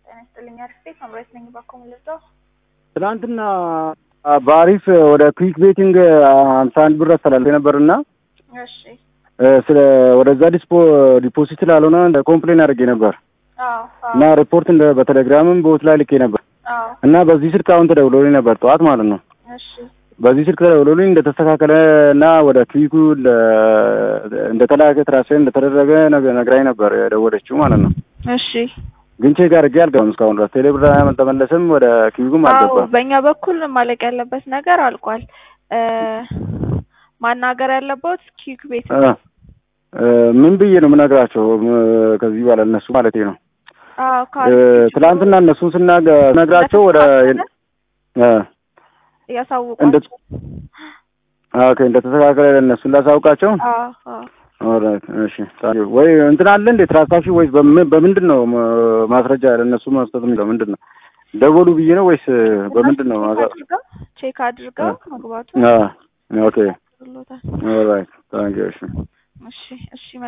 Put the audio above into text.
ጤና ይስጥልኝ። አሪፍ ቤት መምራት ነኝ። ባኮም ልርዳው። ትናንትና በአሪፍ ወደ ክዊክ ቤቲንግ ሀምሳ አንድ ብር አስተላልፌ ነበርና እሺ። ስለ ወደዛ ዲስፖ ዲፖዚት ላልሆነ ኮምፕሌን አድርጌ ነበር አዎ እና ሪፖርት እንደ በቴሌግራምም በውት ላይ ልኬ ነበር አዎ። እና በዚህ ስልክ አሁን ተደውሎልኝ ነበር ጠዋት ማለት ነው። እሺ በዚህ ስልክ ተደውሎልኝ እንደተስተካከለ እና ወደ ክዊኩ እንደተላከ ትራንስፌር እንደተደረገ ነገ- ነግራኝ ነበር የደወለችው ማለት ነው። እሺ። ግን ቼክ አድርጌ አልገባም እስካሁን ድረስ ቴሌ ብር አልተመለሰም፣ ወደ ክዊኩም አዎ አልገባም። በእኛ በኩል ማለቅ ያለበት ነገር አልቋል። እ ማናገር ያለበት ኪክ ቤት እ እ ምን ብዬ ነው የምነግራቸው ም- ከዚህ በኋላ እነሱ ማለቴ ነው አዎ እ ካል ትናንትና እነሱን ስናገ- ስነግራቸው ወደ እ እንደ ያሳውቋቸው። ኦኬ እንደተስተካከለ ለእነሱን ላሳውቃቸው። አዎ አዎ ኦልራይት እሺ ታዲያ ወይ እንትን አለ እንዴ ትራንሳክሽን ወይስ በምን በምንድን ነው ም- ማስረጃ ለእነሱ መስጠት የሚለው ምንድን ነው? ደወሉ ብዬ ነው ወይስ በምንድን ነው? ቼክ ማሳ- አድርገው ቼክ አድርገው መግባቱ አ ኦኬ ብሎታል። ኦልራይት ታንክ ዩ እሺ እሺ እሺ